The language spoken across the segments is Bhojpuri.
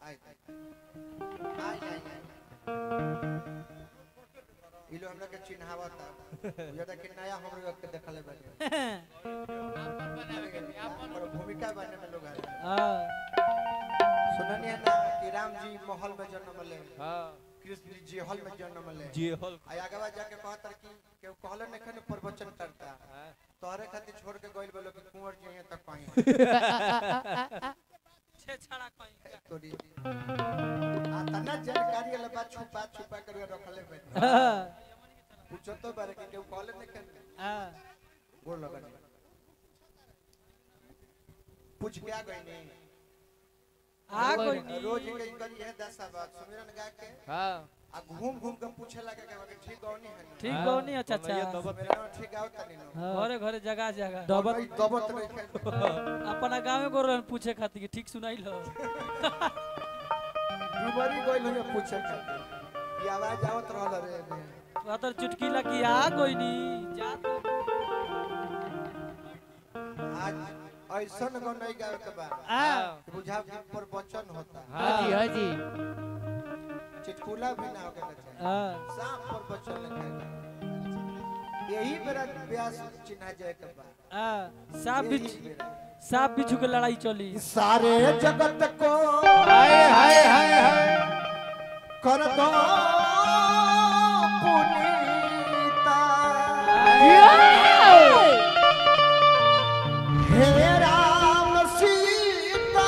आइ आइ आइ इलो हमरा के चिन्हावता ज्यादा कि नया हम लोग के देखले बानी पर भूमिका बने में लोग आए हाँ सुननिया ना कि राम जी महल में जन्म ले हाँ कृष्ण जी जेहल में जन्म ले जी हॉल आ आगवा जाके कहतर कि केहू कहले न खन प्रवचन करता तोहरे खातिर छोड़ के गइल बोलो कि कुंवर जी यहाँ तक पाई छे छड़ा कहीं तोरी आ तना जानकारी वाला बात छुपा छुपा कर रखले बे हाँ पूछो तो बारे कि केहू कहले न खन हाँ गोड़ लगन पूछ के आ गई नहीं आ कोई नहीं रोज के करी है दस बात सुमिरन गा के हाँ आ घूम घूम के पूछे लगे कि बाकी ठीक गौनी है ठीक गौनी अच्छा ये अच्छा दबत मेरा ठीक गाओ तनी नो घरे घरे जगह जगह दबत दबत नहीं खाई अपना गाँव में गोरन पूछे खातिर कि ठीक सुनाई लो बीमारी गइल हो पूछे खातिर ये आवाज आवत रहल रे एमे। अतर चुटकीला की आ कोई नहीं जा तो आज ऐसन गो नहीं गावे के बा आ कि बुझा कि प्रवचन होता हाँ जी हाँ जी चिटकुला भी ना होके चाहिए हाँ साफ प्रवचन लिखेगा यही मेरा व्यास चिन्हा जाए के बा आ साफ यही बिच मेरा। साफ बिच्छू के लड़ाई चली सारे जगत को हाय हाय हाय हाय कर दो पुनीता हे राम सीता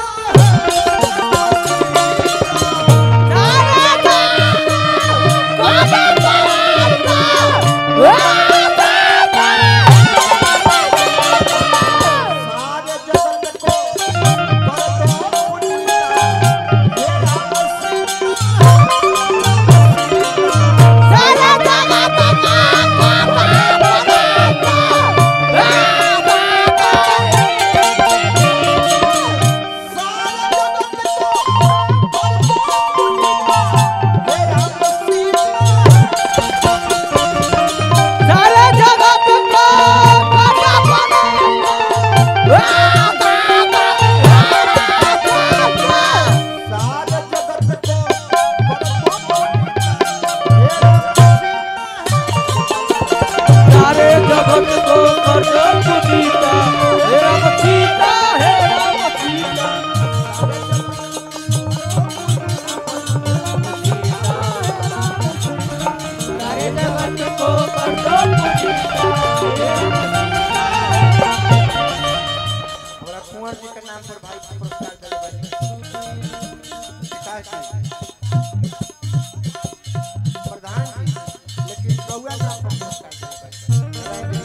सारे जगत को कर दो पुनीता हे राम सीता सारे जगत को कर दो पुनीता हे राम सीता हे राम सीता सारे जगत को कर दो पुनीता हे हमरा कुंवर जी के नाम पर भाई पुरस्कार दिले बानी पिताजी प्रधान जी लेकिन रउआ नाम पर पुरस्कार दिले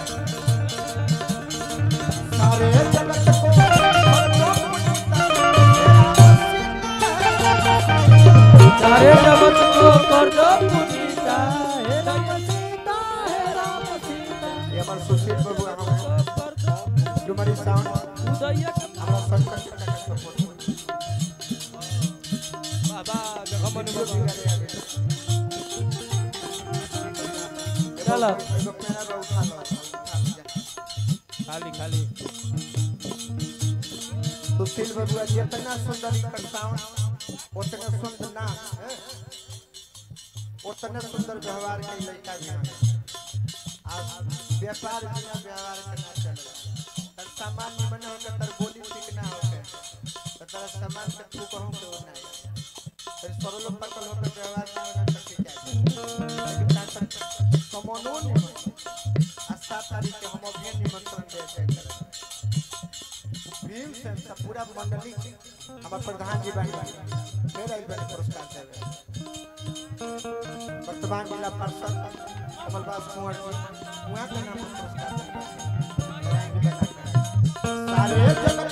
बानी सारे जगत को सारे जगत को कर दो पुनीता हे राम सीता हे राम सीता ये हमार सुशील बाबू हम कर दो डुमरी साउंड उदय के हमरा संकट के का सपोर्ट बाबा देखो मने चलो एगो पेड़ा बा उठा लो उठा लो, जा। खाली खाली सुशील बबुआ जितना सुंदर इकर साउंड उतना सुंदर ना हैं? उतना सुंदर व्यवहार के लड़का भी हैं अब व्यापार बिना व्यवहार के ना चलेगा तर सामान निमन हो के तर बोली ठीक ना हो के तो तर सामान के तू कहूं के वो नहीं तर सरल पकल हो के व्यवहार ना हो तो ठीक है लेकिन तार तक कमोनो नहीं आ सात तारीख के हम अभी निमंत्रण दे दे भीम से सब पूरा मंडली हमारे प्रधान जी बने मेरा ही बने पुरस्कार देवे वर्तमान जिला पार्षद कमलदास कुंवर जी वहाँ के नाम पर पुरस्कार देवे। मेरा ही बना के। सारे जगत